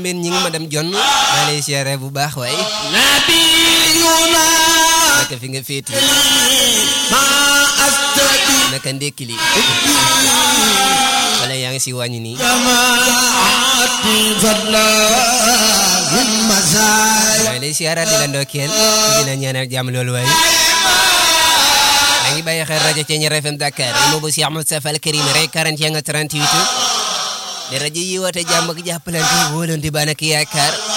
mbeen ñi ngi ma dem jonn maa lay siyaare bu baax waaye nabiyuna naka fi nga féeti ma astadi naka ndékki li wala yaa ngi si wàññi nii jamaati fadla min masaya maa lay siyaaraat di la ndokkeel di la ñaanal jàmm loolu waaye maa ngi bàyyi xel rajo Thiéniere FM Dakar imo bu si Ahmad Safal Karim rek 41 38 di rajo yi woote jàmm ak jàppalante wóolante ba nak yaakaar